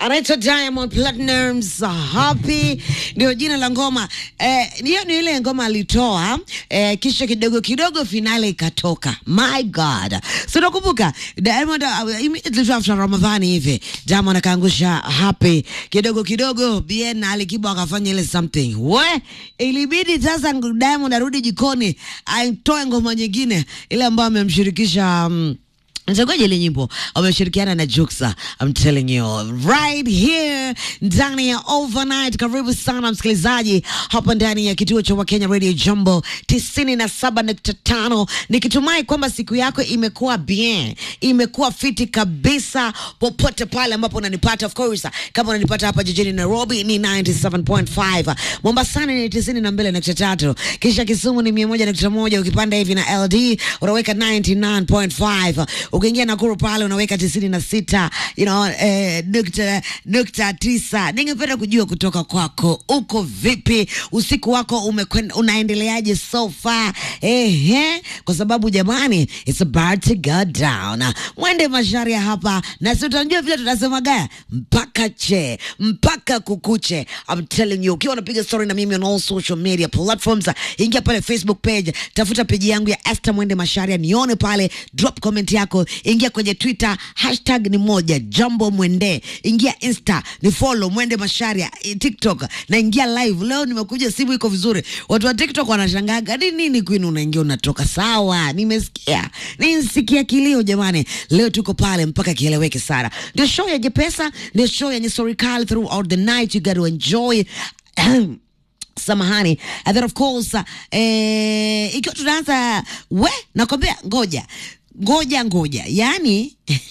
anaitwa Diamond Platnumz Happy ndio jina la ngoma eh, hiyo ni ile ngoma alitoa eh, kisha kidogo kidogo finale ikatoka. My God, so nakumbuka Diamond uh, immediately after Ramadhani hivi Diamond akaangusha Happy kidogo kidogo, Bien na Alikiba akafanya ile something we, ilibidi sasa Diamond arudi jikoni aitoe ngoma nyingine ile ambayo amemshirikisha um, Mtangaji ile nyimbo wameshirikiana na Juxa. I'm telling you right here ndani ya overnight. Karibu sana msikilizaji hapa ndani ya kituo cha Wakenya Radio Jambo tisini na saba nukta tano nikitumai kwamba siku yako imekuwa bien, imekuwa fiti kabisa popote pale ambapo unanipata. Of course kama unanipata hapa jijini Nairobi ni 97.5, Mombasani ni tisini na mbili nukta tatu, kisha Kisumu ni mia moja nukta moja ukipanda hivi na LD unaweka 99.5 ukiingia Nakuru pale unaweka tisini na sita you know, eh, nukta, nukta tisa. Ningependa kujua kutoka kwako, uko vipi? Usiku wako umekwenda unaendeleaje so far? Ehe, kwa sababu jamani, it's about to go down. Mwende Masharia hapa na si utajua vile tunasemaga mpaka che mpaka kukuche. I'm telling you, ukiwa unapiga story na mimi on all social media platforms, ingia pale Facebook page, tafuta peji yangu ya Esther Mwende Masharia, nione pale, drop comment yako ingia kwenye Twitter, hashtag ni moja Jambo Mwende, ingia Insta ni follow Mwende Masharia, eh, TikTok na ingia live. Leo nimekuja, simu iko vizuri. Watu wa TikTok wanashangaga ni nini, Queen unaingia unatoka. Sawa, nimesikia nisikia kilio jamani. Leo tuko pale mpaka kieleweke sana. Ndio show ya Jepesa, ndio show yenye story kali throughout the night, you got to enjoy samahani and then of course eh, ikiwa tunaanza we nakwambia ngoja ngoja ngoja yani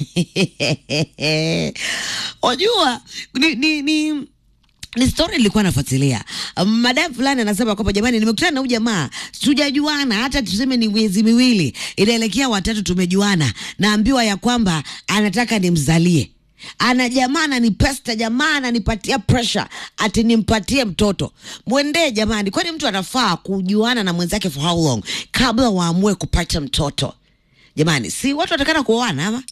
wajua ni, ni, ni ni story nilikuwa nafuatilia. Um, madam fulani anasema kwamba jamani, nimekutana na huyu jamaa tujajuana, hata tuseme ni miezi miwili, inaelekea watatu tumejuana, naambiwa ya kwamba anataka nimzalie ana jamaa ananipesta, jamaa ananipatia pressure ati nimpatie mtoto. Mwendee jamani, kwani mtu anafaa kujuana na mwenzake for how long kabla waamue kupata mtoto? Jamani, si watu watakana kuoana ama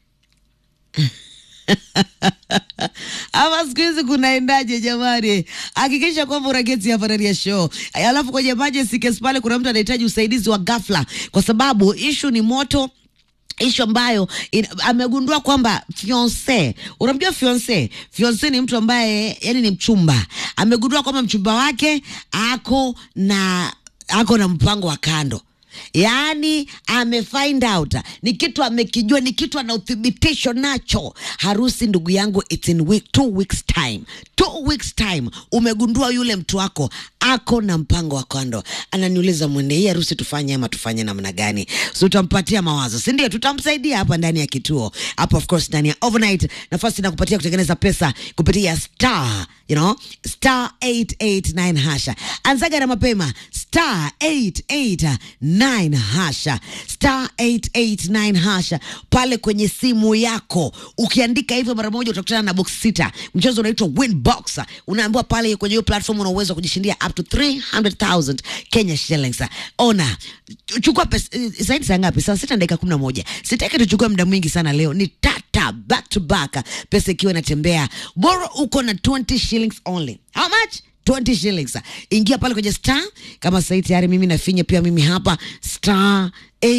ama siku hizi kunaendaje jamani? Hakikisha kwamba unageti hapa ndani ya show. Alafu kwenye emergency case pale kuna mtu anahitaji usaidizi wa ghafla, kwa sababu issue ni moto ishu ambayo in, amegundua kwamba fiance, unamjua fiance? Fiance ni mtu ambaye yani ni mchumba. Amegundua kwamba mchumba wake ako na ako na mpango wa kando yaani ame find out ni kitu amekijua, ni kitu ana uthibitisho nacho. Harusi ndugu yangu, it's in week, two weeks time, two weeks time umegundua yule mtu wako ako na mpango wa kando. Ananiuliza, mwende, hii harusi tufanye ama tufanye namna gani? So utampatia mawazo, si ndio? Tutamsaidia hapa ndani ya kituo hapa, of course, ndani ya overnight, nafasi na kupatia kutengeneza pesa kupitia star, you know, star 889 hasha. Anzaga na mapema star 889 hasha star 889 hasha pale kwenye simu yako. Ukiandika hivyo mara moja utakutana na box sita. Mchezo unaitwa Winbox. Unaambiwa pale kwenye hiyo platform una uwezo wa kujishindia up to 300,000 Kenya shillings. Ona, chukua pesa zaidi saa ngapi? Saa sita dakika kumi na moja. Sitaki tuchukue muda mwingi sana leo, ni tata back to back, pesa ikiwa inatembea. Bora uko na 20 shillings only. How much? 20 shillings. Ingia pale kwenye star kama sasa tayari mimi nafinya pia mimi hapa star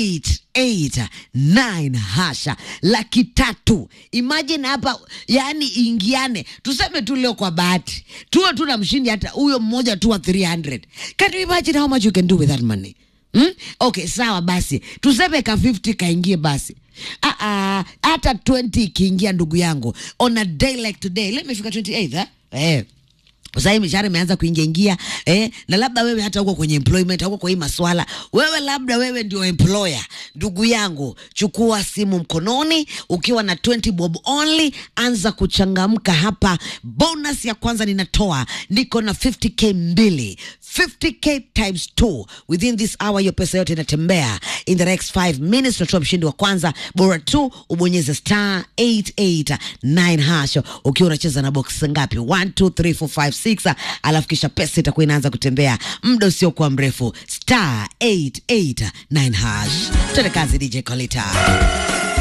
889 hasha laki tatu. Imagine hapa, yani ingiane, tuseme tu leo kwa bahati tuwe tu na mshindi hata huyo mmoja tu wa 300. Can you imagine how much you can do with that money? Hmm? Okay, sawa basi tuseme ka 50 kaingie basi Ah, ah, hata 20 ikiingia ndugu yangu on a day like today let me fika 28 eh? Eh. Sasa hii mishahara imeanza kuingia ingia eh, na labda wewe hata uko kwenye employment huko kwa hii maswala, wewe labda wewe ndio employer. Ndugu yangu, chukua simu mkononi ukiwa na 20 bob only, anza kuchangamka hapa. Bonus ya kwanza ninatoa, niko na 50k mbili 50k times 2 within this hour. Hiyo pesa yote inatembea in the next 5 minutes. Tunatoa mshindi wa kwanza, bora tu ubonyeze star 889 hash ukiwa unacheza na box ngapi? 1 2 3 4 5 6 alafu kisha pesa itakuwa inaanza kutembea muda usiokuwa mrefu. Star 889 hash. Tuende kazi, DJ Kolita.